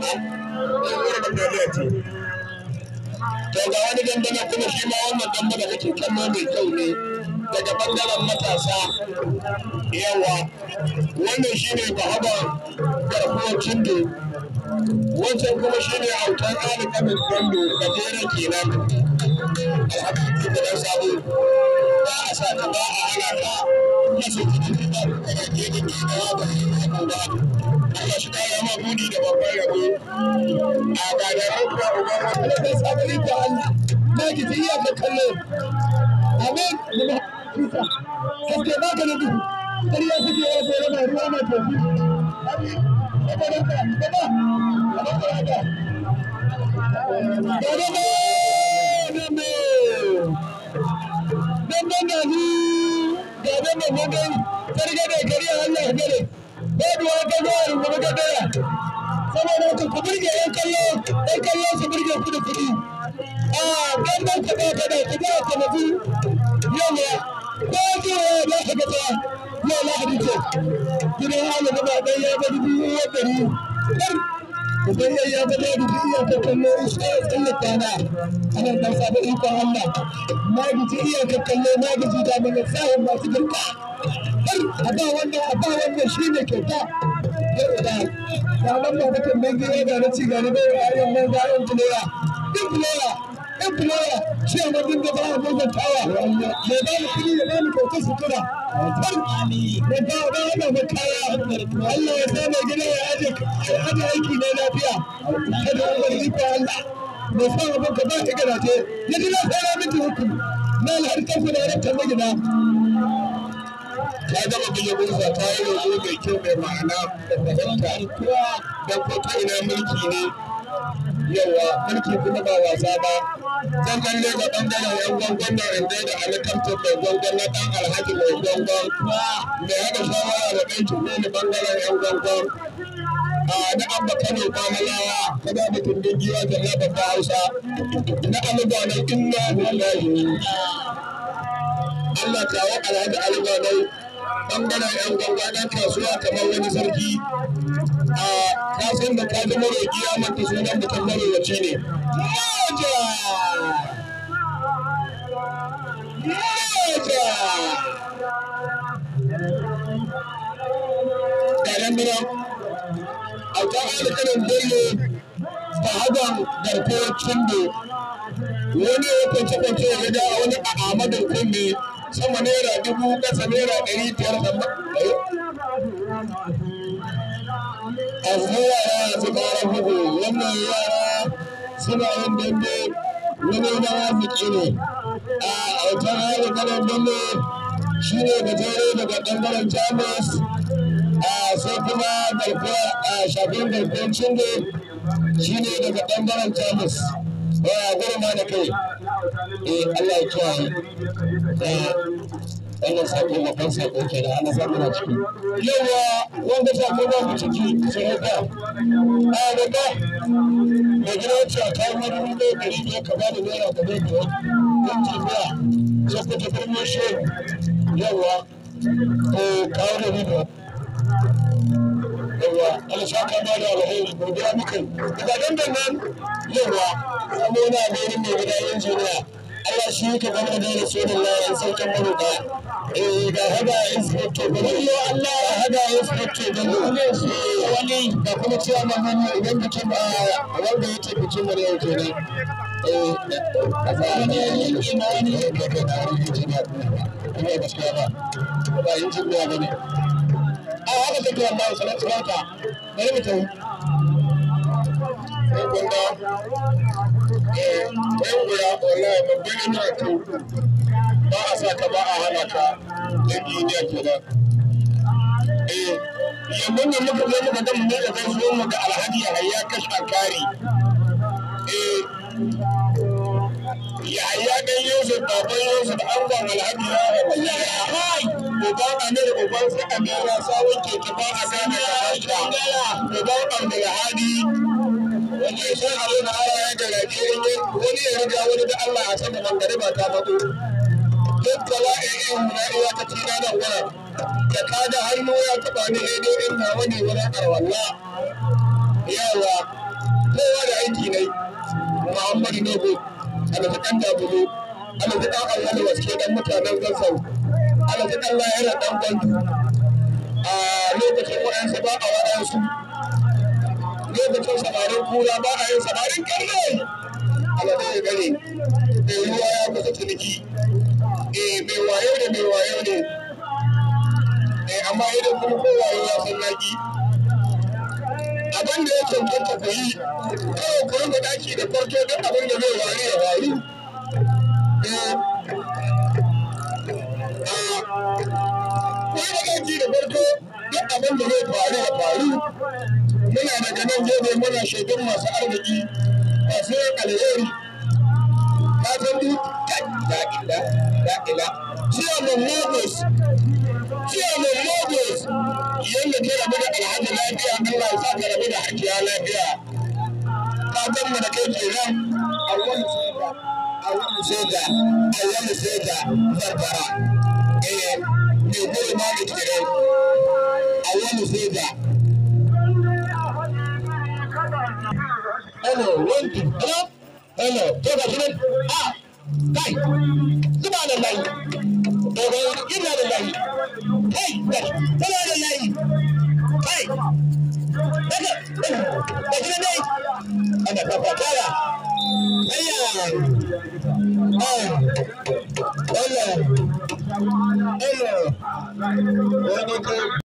to ga wani dandana kuma shi ma wannan damba da kake kallo mai kyau ne daga bangaren matasa yawa wannan shi ne bahaba garkuwar cindo wancan kuma shi ne autar ali kabin kwando gajeren kenan alhaji da dan sabo ba a sa ta ba a hana ta yasu cikin da kana ke da ke da ba ba Allah shi kaya ma budi da babban rabo a ga da rufa uba wanda da sabari da Allah na ki ji iya ka kallo amin da kusa kaske ba ka da duhu ƙarya suke yawa ko rana ruwa mai tofi amin saboda ka gaba a baka haka gaba dambe dambe na ni ga dambe na gani karga da kariya Allah ya gare babu wani gaba a rungume ga daya saboda haka ku burge yan kallo yan kallo su burge ku da kuɗi a damben ka ba ka da ku ba ka mafi yawa ko zuwa ya ba ka gaba yau lahadi ce gidan halin gaba ɗaya ya bari biyu ya ɗari Idan ya ya bada da iya ka kallo isa ya tsallaka na ana dan saba ikon Allah na gaji iya ka kallo na gaji da mana sahun masu girka har a ba wannan a ba wannan shi ne kyauta da da nan ba mutum nan gida da na ci gani bai a yan nan ga yan tuloya din tuloya yan tuloya shi a madin da ba a muguntawa ya ba ni kuɗi ya ba ni kyauta sutura har da ba da wannan makaya Allah ya sa mai gida ya aje aje aiki ne lafiya kada wani iko Allah mai sa abin ka ba ka garaje ya ji na fara miki hukumi na alharkar ku da rantar na gida ta gama buge bursa ta yi roƙo mai kyau mai ma'ana da fahimta da ko ta ina mulki ne yawa mulki kuma ba wasa ba zan kalle ga bangaren yan gwangwan da inda da alikamtar mai gwangwan na dan alhaji mai gwangwan mai haɗa shawara da ɗan tuɓe da bangaren yan gwangwan na abba kano kwamalawa ta ba mutum din giwa da na babba hausa na aluba na inna lillahi Allah kawo alhaji aluba na bangaren yan gwangwa ɗan kasuwa kamar wani sarki a kasan da ka zama roƙi ya manta sunan mutum marowaci ne. Moja! Moja! Garan bira, auta alƙalin bello ta hagan garkuwar cindo wani ya kwance kwance ya ga wani a amadin kunne sama naira dubu ƙasa naira ɗari biyar da a yara su ƙara bugu wannan yara suna yin dambe wani na arziki ne a autar hali kanan dambe shi ne da tare daga ɓangaren jamus a sai kuma garkuwa a shafin garkuwar cingo shi ne daga ɓangaren jamus a gurma da kai eh Allah ya kiyaye wannan sako babban sako ke da ana samu na ciki yawa wanda sako ba mu ciki sai ka a daga da gina wacce a kawo wani dubu ɗaya ɗari biyar ka ba da naira da ɗaya biyar don tafiya sai ku tafi mun shi yawa ko kawo da riba yawa Allah saka ba da alheri godiya muka yi daga dandan nan yawa samo na gani mai gida injiniya Allah shi ka gama da Rasulullah ya sauke maruka. Eh ga hada inspector Bello. Allah ya hada inspector Bello. Wani da kuma cewa mamman idan bikin ba wanda yake bikin mu yau kenan. Eh a zamanin ina ne ka ga da injiniya kuma gaskiya ba. Ba injiniya bane. A haka take wallahi salatu barka. Bari mu tafi. Sai kun ga yan guda wallahi babban yana to ba a sa ka ba a hana ka da duniya kenan eh yanzu ne muka zo muka ga mu da kai zo mu ga alhaji yahaya kasha kari eh yahaya dan yusuf baban yusuf angon alhaji ya kai uban amir uban sa amira sawun ke kifa a gane ya hasha uban abdulhadi wanda ya san abin da Allah ya garaje in yi wani ya riga wani da Allah a sama mangariba ta mato duk bala'in in na iya ta tina nan wurin da ka da hannu ya taɓa ni daidai in na wani wurin arwalla yawa muhammadu nogo alaji ɗan dabulu alaji ɗan allah waske ɗan mutanen gansau alaji ɗan lahira ɗan gwandu a lokacin waɗansu ba a waɗansu lokacin samarin kura ba a yin samarin karne alaji ya gare mai ruwa ya kusa ciniki eh mai wayo ne mai wayo ne eh amma idan kuma kowaye ya san naki abin da ya cancanta ku yi kawai ku rinka daki da farko duk abin da zai wari ya waru ku rinka daki da farko duk abin da zai faru ya faru muna daga nan gefe muna shaidan masu arziki masu yin alheri ka san duk da'ila da'ila ciyaman lagos ciyaman lagos yadda ka rabu da alhaji lafiya allah ya sa ka rabu da hajiya lafiya fatan mu da kai kenan a wani soja a wani soja a wani soja barbara eh mai goyi ma da kenan a wani soja Hello, one, two, hello, hello, to ga shi nan, ah, kai, zuba da layi, daga ina da layi, kai, tana da layi, kai, daga, da shi dai, ana fafatara, ayya, ah, hello, hello, wani kai.